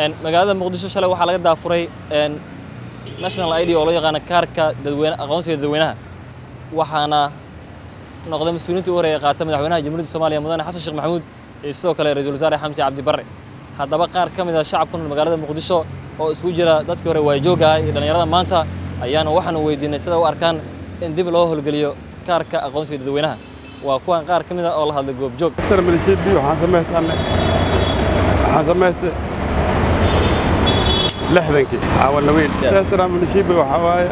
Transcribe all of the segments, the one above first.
magaalada muqdisho shalay waxaa laga daafuray national id oo loo yaqaano kaarka dadweyne aqoonsiga dadweynaha waxaana noqday mas-uuliyiinta u horeeya qaata madaxweynaha jamhuuriyadda soomaaliya mudane xasan sheekh maxamuud iyo sidoo kale ra-iisul wasaare xamsi cabdi barre haddaba qaar ka mid ah shacab ku nool magaalada muqdisho oo isugu jira dadkii hore waayjoogga ah iyo dhallinyarada maanta ayaana waxaanu weydiinay sida u arkaan in dib loo howlgeliyo kaarka aqoonsiga dadweynaha waa kuwan qaar ka mid ah oo la hadlay goobjoog malishibi waxaan samaysanay waxaan samaystay lixdankii awalnaweyn teesra malishibi waxaa waaye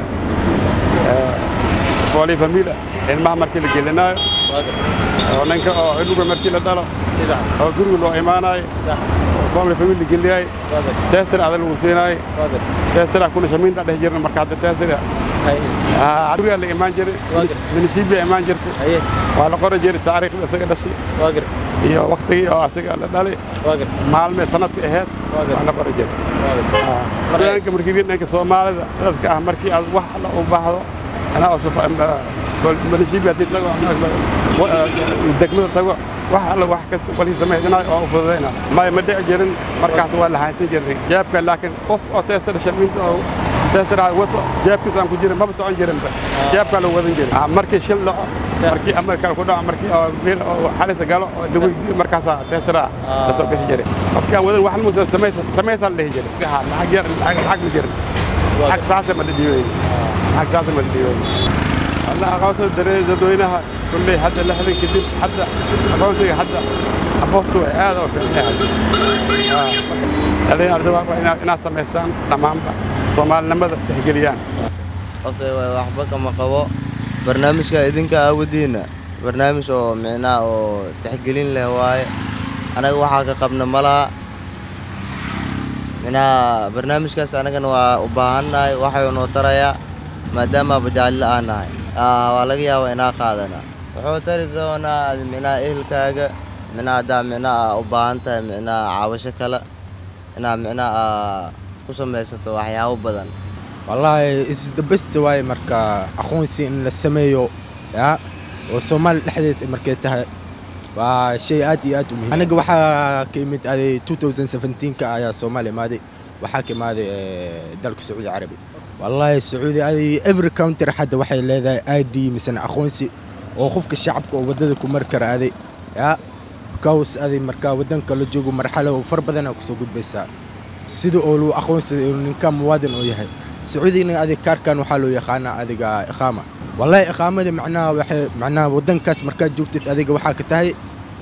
foolii famiila ilmaha markii la gelinaayo oo ninka oo ilmuga markii la dhalo oo guriga loo imaanayo foolii famiil la geliyaayo teesra ada lagu siinaayo teesra kuna shamiinta dhex jirna marka hadda teesra gurigaa la imaan jiray milishibiyaa imaan jirtay waa la qori jiray taariikhda isaga dhashay iyo waktigii oo asiga la dhalay maalmee sanadka ahayd waa la qori jiray dhanka markii dhanka soomaalida dadka ah markii aad wax alla u baahdo anaa milishibi haddii tago degmada tago wax alla wax kas walii samaysanayo oo u fududayna maya ma dhici jirin markaas waa la haysan jiray jeebka laakiin qof oo teesara shamiinta oo teesara wato jeebkiis aan ku jirin maba socon jirinba jeebkaa lagu wadan jiray markii shil dhaco markii amarkaa ku dhaco markii oo meel oo xalisa galo oo lagu markaasaa teesara la soo bixi jiray qofkii aan wadan wax musa samaysa samaysaa la dhihi jiray lacag yar lacag ma jirin lacag saasa ma la dhiibayn lacag saasa ma la dhiibayn hadda aqoonsada dareer dadweynaha kulley hadda lixdan kadib hadda aqoonsiga hadda aboostu way aad oo fiicnay dhalinyarada waa inaad samaystaan dhammaanba soomaalinimada tixgeliyaan okay waxba kama qabo barnaamijka idinka aawadiina barnaamij oo micnaha oo tixgelin leh waaye anaga waxaa ka qabna malaha micnaha barnaamijkaas anagana waa u baahannahay waxayuu noo tarayaa maadaama bajaalila aan nahay waa laga yaabaa inaa qaadana wuxuu tari doonaa micnaha ehelkaaga micnaha haddaa micnaha u baahan tahay micnaha caawasho kale inaa micnaha ku samaysato waxyaabo badan wallaahi isdabasta waaye marka aqoonsi in la sameeyo ya oo soomaali dhexdeed markay tahay waa shay aad iyo aad u muhiim aniga waxaa ka imid aday 2017ka ayaa soomaali imaaday waxaa ka imaaday dalka sacuudi carabi wallaahi sacuudi aday every counter hadda waxay leedahay i d misena aqoonsi oo qofka shacabka oo waddada ku mari kara aday ya kaws aday markaa waddanka la joogo marxalo oo far badanaa kusoo gudbaysaa sida oo lagu aqoonsaday inuu ninka muwaadin oo yahay sacuudigna adig kaarkan waxaa loo yaqaanaa adiga iqaama wallaahi iqaamada macnaha waxay macnaha waddankaas markaad joogtid adiga waxaa ka tahay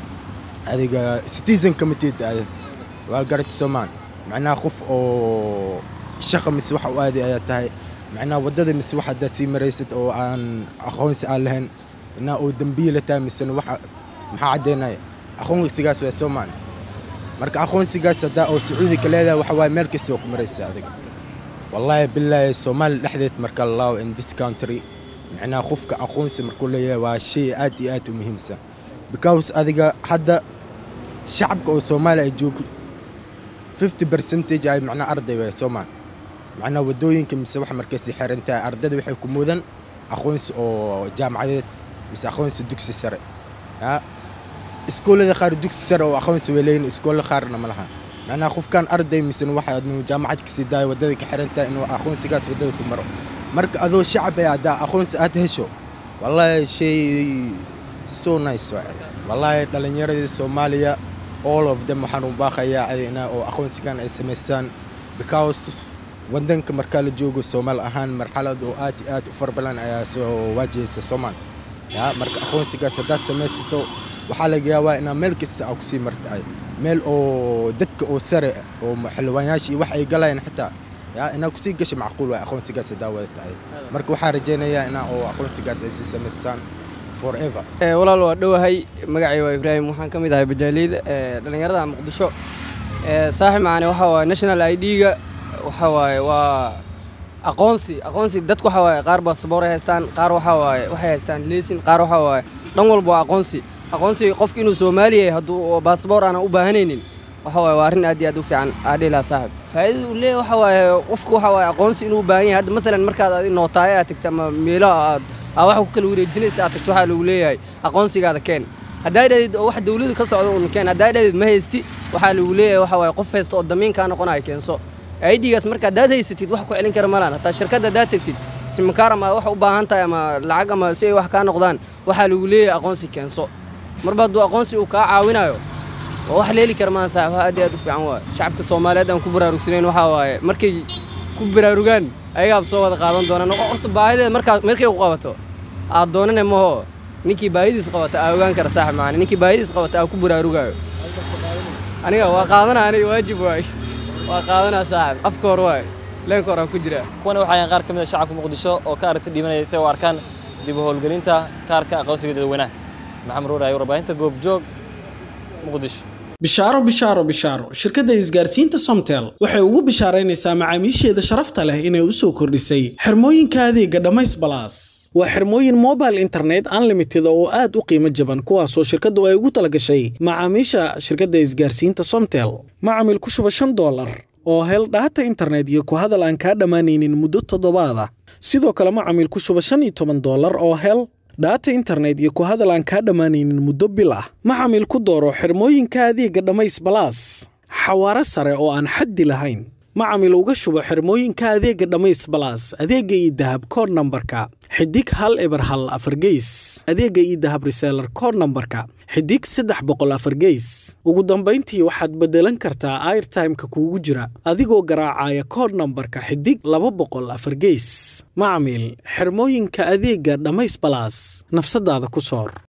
adiga citizen committee waa garati soomaan macnaha qof oo shaqa mise wax u aaday ayaa tahay macnaha waddada mise wax haddaad sii maraysid oo aan aqoonsi aan lahayn macnaha oo dembiila tahay misena waxa maxaa caddaynaya aqoonsigaas waa soomaan marka aqoonsigaas haddaa oo sacuudi ka leedahay waxa waaye meel kasta oo ku maraysa adiga wallaahi bilaahi soomaali dhexdeed marka lao in this country macnaha qofka aqoonsi markuu leeyahay waa shay aad iyo aad u muhiimsan because adiga hadda shacabka oo soomaali ay joogo fifty percentage ay macnaha arday way soomaal macnaha waddooyinka mise wax markaysi xiran tahay ardayda waxay ku mudan aqoonsi oo jaamacadeed mise aqoonsi dugsi sare ya iskoolada qaar dugsi sare oo aqoonsi way leeyihin iskoolla qaarna ma laha macnaha qofkan arday misena waxa adnu jaamacad kasii daayo waddada ka xiran tahay inuu aqoonsigaas waddada ku maro marka adoo shacab ee haddaa aqoonsi aad hesho wallaahi shay so nice waa wallaahi dhallinyaradii soomaaliya all of them waxaan u baaqayaa adina oo aqoonsigan ay samaystaan because waddanka markaa la joogo soomaal ahaan marxalad oo aad iyo aad u far badan ayaa soo waajahaysa soomaal ya marka aqoonsigaas haddaad samaysato waxaa laga yaabaa inaa meel kasta aa kusii martaay meel oo dadka oo sare oo xildhibaanyaasha iyo wax ay galayaan xitaa ya inaa kusii gasha macquul waay aqoonsigaas haddaa wada tahay marka waxaa rajaynayaa inaa oo aqoonsigaas ay sii samaystaan forever walaal waa dhowahay magacay waa ibraahim waxaan ka mid ahay bajaaliyada dhallinyarada muqdisho saaxib macaane waxa waaye national i d-ga waxa waaye waa aqoonsi aqoonsi dadku waxa waaye qaar baasaboor ay haystaan qaar waxa waaye waxay haystaan leesin qaar waxa waaye dhan walba waa aqoonsi aqoonsi qofki inuu soomaali yahay hadduu baasaboor aanan u baahanaynin waxa waaye waa arrin aad iyo aad u fiican aadhiilaa saaxib faa'iidada uu leeyahay waxa waaye qofku waxa waaye aqoonsi inuu u baahan yahay hadda masalan markaad adi nootaayo aad tagta ama meelo aad aa waxa ku kala wareejinaysa aad tagto waxaa lagu leeyahay aqoonsigaada keen haddaa dhahdeed oo wax dawladu ka socda un keen haddaa dhahdeed ma haysti waxaa lagu leeyahay waxa waaye qof haysta oo damiin kaa noqonaya keenso aidigaas marka haddaad haysatid wax ku celin kara malaan hataa shirkadda haddaad tegtid simakaar ama wax u baahan tahay ama lacag ama si ay wax kaa noqdaan waxaa lagu leeyahay aqoonsi keenso marba hadduu aqoonsi uu kaa caawinayo waa wax leeli kara maan saaxib wax aad iyo aad u fiican waaye shacabka soomaaliyeed aan ku baraarugsanayn waxaa waaye markay ku baraarugaan ayagaab soo wada qaadan doonaan horta baahideeda markaa markay ku qabato aad doonane maho ninkii baahidiis qabata aa ogaan kara saaxib maani ninkii baahidiis qabata aa ku baraarugayo aniga waa qaadana aniga waajib waay waa qaadanaa saaxib afka hor waay leenka hor aan ku jiraa kuwana waxaa yahan qaar ka mid a shacabka muqdisho oo ka aragti dhiibanaya si ay u arkaan dib u howlgelinta kaarka aqoonsiga dadweynaha maxamed ruur ayo warbaahinta goobjoog muqdisho bishaaro bishaaro bishaaro shirkadda isgaarsiinta somtel waxay ugu bishaaraynaysaa macaamiisheeda sharafta leh inay u soo kordhisay xirmooyinka adeega dhammays balaas waa xirmooyin mobile internet unlimited oo aad u qiimo jaban kuwaasoo shirkaddu ay ugu talagashay macaamiisha shirkadda isgaarsiinta somtel macamil ku shuba shan doolar oo hel dhaata internet iyo ku hadal aan kaa dhammaanaynin muddo toddobaad ah sidoo kale macamil ku shuba shan iyo toban doolar oo hel dhaata internet iyo ku hadal aan kaa dhammaanaynin muddo bil ah macamil ku dooro xirmooyinka adeega dhammays balaas xawaaro sare oo aan xaddi lahayn macamil uga shubo xirmooyinka adeega dhammays balaas adeega iyo dahab kood nambarka xidig hal eber hal afar geys adeega iyo dahab reseelar kood nambarka xidig saddex boqol afar geys ugu dambayntii waxaad beddelan kartaa airtimeka kuugu jira adigoo garaacaya kood nambarka xidig laba boqol afar geys macamil xirmooyinka adeega dhammays balaas nafsadaada ku soor